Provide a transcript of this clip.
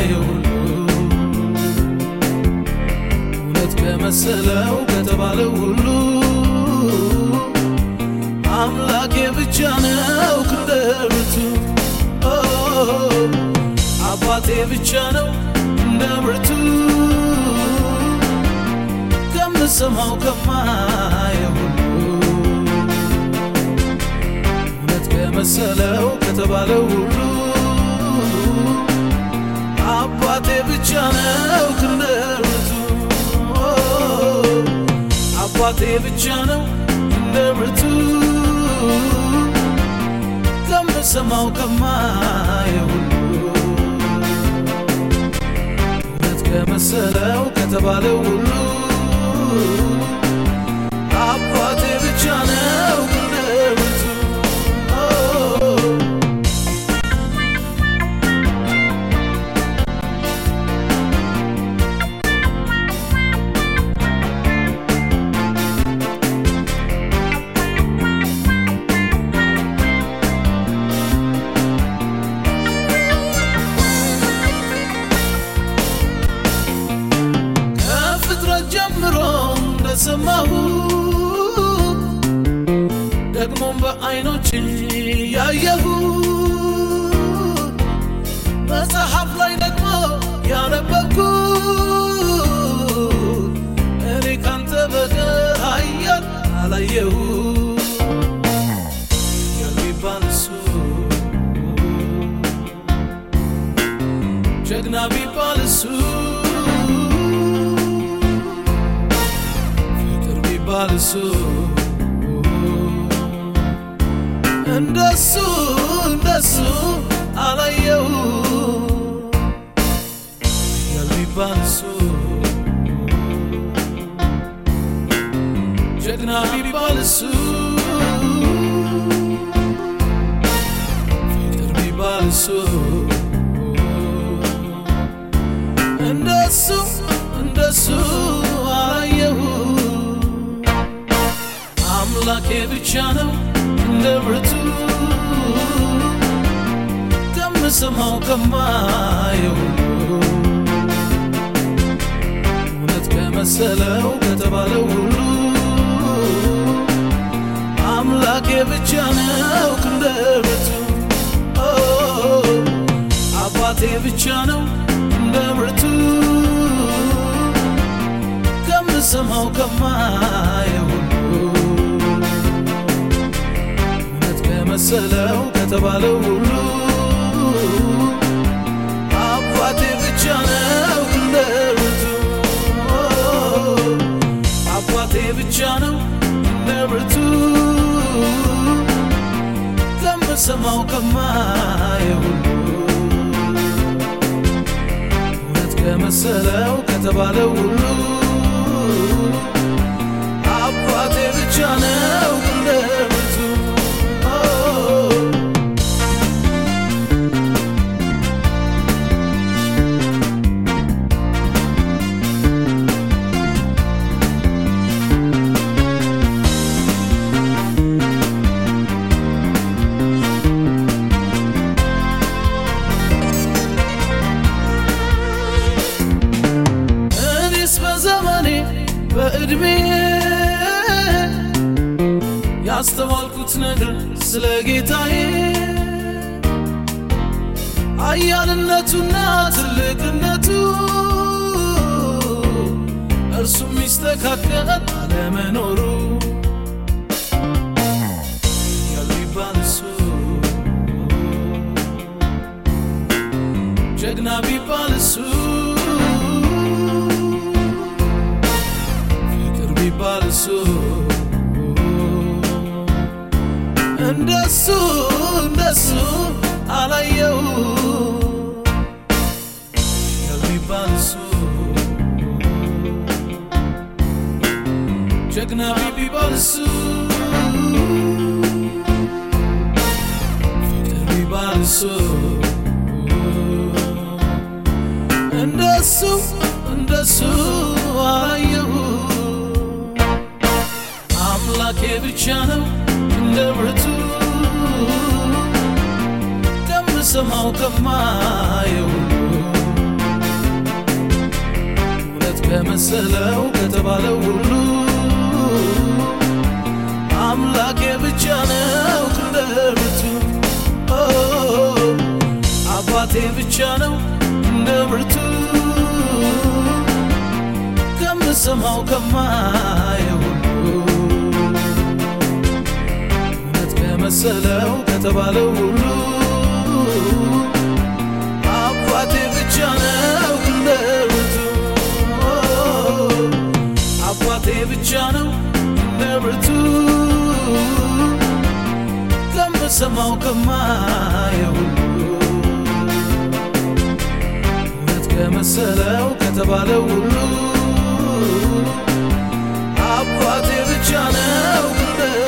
ከማየው ሁሉ እውነት ከመሰለው ከተባለው ሁሉ አምላኬ ብቻ ነው ክንደ ብርቱ ኦ፣ አባቴ ብቻ ነው እንደ ብርቱ ከምሰማው ከማየው ሁሉ እውነት ከመሰለው ከተባለው ሁሉ አባቴ ብቻ ነው ክንደ ብርቱ ኦ፣ አባቴ ብቻ ነው እንደ ብርቱ ከምሰማው ከማየው ሁሉ እውነት ከመሰለው ከተባለው ሁሉ አባቴ ብቻ ነው ክንደ ብርቱ ኦ፣ ከፍጥረት ጀምሮ እንደሰማሁ ደግሞም በዓይኖች ያየሁ መጽሐፍ ላይ ደግሞ ያነበብኩ እኔ ካንተ በቀር ኃያል አላየሁ የሚባል እሱ ጀግና ቢባል እሱ ፍቅር ቢባል እሱ እንደሱ እንደሱ አላየው ኃያል ቢባል እሱ ጀግና ቢባል እሱ ፍቅር ቢባል እሱ እንደሱ እንደሱ አላየሁ አምላኬ ብቻ ነው እንደ ብርቱ ከምሰማው ከማየው እውነት ከመሰለው ከተባለው ሁሉ አምላኬ ብቻ ነው ክንደ ብርቱ ኦ፣ አባቴ ብቻ ነው እንደ ብርቱ ከምሰማው ከማየው ሁሉ እውነት ከመሰለው ከተባለው ሁሉ አባቴ ብቻ ነው እንደ ብርቱ ኦ፣ አባቴ ብቻ ነው እንደ ብርቱ ከምሰማው ከማየው ሁሉ እውነት ከመሰለው ከተባለው ሁሉ አባቴ ብቻ ነው እንደ ብርቱ ኦ፣ እኔስ በዘመኔ በዕድሜ ያስተዋልኩት ነገር ስለ ጌታዬ ኃያልነቱና ትልቅነቱ እርሱም ሚስተካከል አለመኖሩ ኃያል ቢባል እሱ ጀግና ቢባል እሱ ፍቅር ቢባል እሱ እንደሱ እንደሱ አላየው ኃያል ቢባል እሱ ጀግና ቢባል እሱ ፍቅር ቢባል እሱ እንደሱ እንደሱ አላየሁ አምላኬ ብቻ ነው እንደ ብርቱ ከምሰማው ከማየው ከመሰለው ከተባለው ሁሉ አምላኬ ብቻ ነው እንደ ብርቱ ኦ፣ አባቴ ብቻ ነው እንደ ብርቱ ከምሰማው ከማየው ሁሉ እውነት ከመሰለው ከተባለው ሁሉ አባቴ ብቻ ነው እንደ ብርቱ አባቴ ብቻ ነው እንደ ብርቱ ከምሰማው ከማየው ሁሉ እውነት ከመሰለው ከተባለው ሁሉ አባቴ ብቻ ነው እንደ